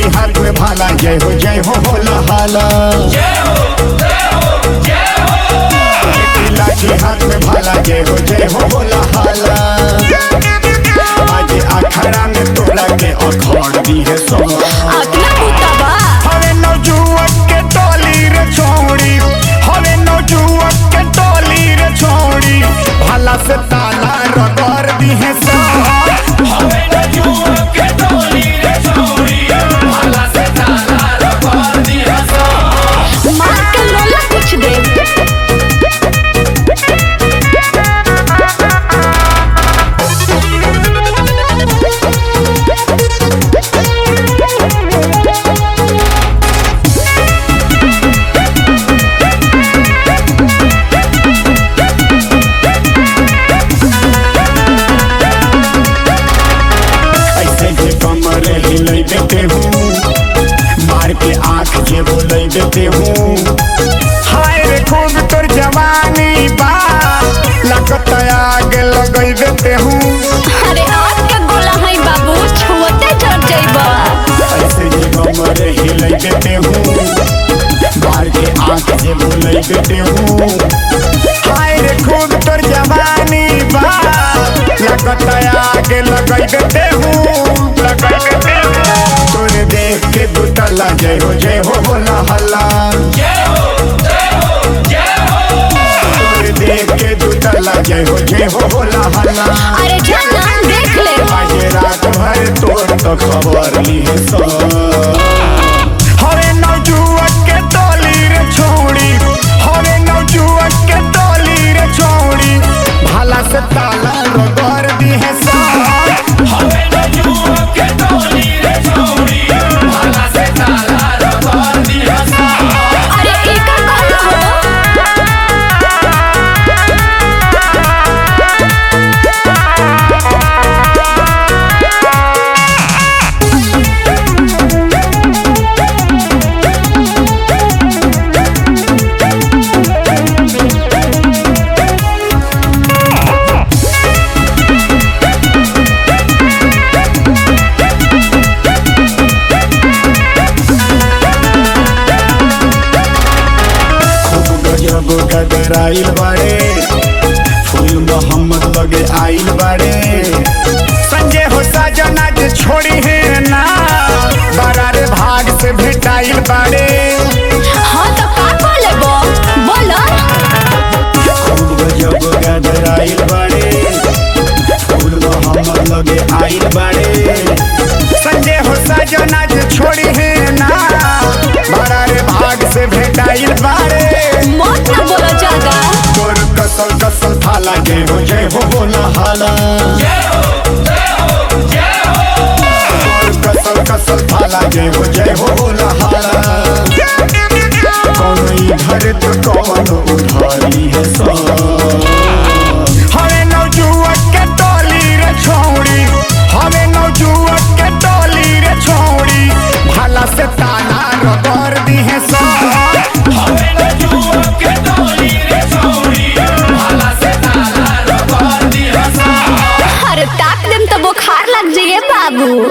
हाथ में भाला जय हो जय हो होला हाला एक लाठी हाथ में भाला जय हो जय हो होला हाला आज अखड़ा में तोड़ा के अखड़ दी है सो अगला बुतबा हवे नौजुवक के टोली रे छोड़ी हवे नौजुवक के टोली रे छोड़ी भला से ताला रगड़ दी है सो हवे न जुआ के टोली रे छोड़ी भला से ताला रगड़ दिया सो मार के लोला कुछ दे ऐसे जे कमर हिलै देते हूँ मार के आँख जे बोलै देते हूँ हाय रे खूब तोर जवानी बा लगत आग लगै देते हूँ अरे आग के गोला है बाबू छुअते जर जाइबा ऐसे जे कमर हिलै देते हूँ मार के आँख जे बोलै देते हूँ हाय रे खूब तोर जवानी बा लगत आग लगै देते हूँ लगै देते हूँ तोरे देख के दुतला जय हो जय हो बोला हल्ला जय हो जय हो जय हो तोरे देख के दुतला जय हो जय हो बोला हल्ला अरे जाना देख ले आज रात भर तोर तो खबर ली है सो हवे नौजुवक के टोली रे छोड़ी हवे नौजुवक के टोली रे छोड़ी भाला से ताला रगड़ दी है सो हवे न जुआ के टोली रे छोड़ी भला से ताला रगड़ दिया सो अरे एकर कौन हो खूब गजब गदर आइल बाड़े फूल मोहम्मद लगे आइल बाड़े संजय हो साजना जे छोड़ी है ना बरारे भाग से भेटाइल बाड़े हाँ तो का कर लेबो बोलो खूब गजब गदर आइल बाड़े फूल मोहम्मद लगे आइल बाड़े संजय हो साजना जे छोड़ी है ना बरारे भाग से भेटाइल बाड़े मत ना बोलो ज्यादा तोर कसल कसल थाला जय हो जय हो बोला हाला जय हो जय हो जय हो तोर कसल कसल थाला जय हो जय हो बोला हाला कौन इधर तो कौन उधारी है सो हमें नौजुवक के टोली रे छोड़ी हमें नौजुवक के टोली रे छोड़ी भला से ताला रगड़ दी है सो हवे न जुआ के टोली रे छोड़ी भला से ताला रगड़ दिया सो अरे ताक देम तो बुखार लग जाइए बाबू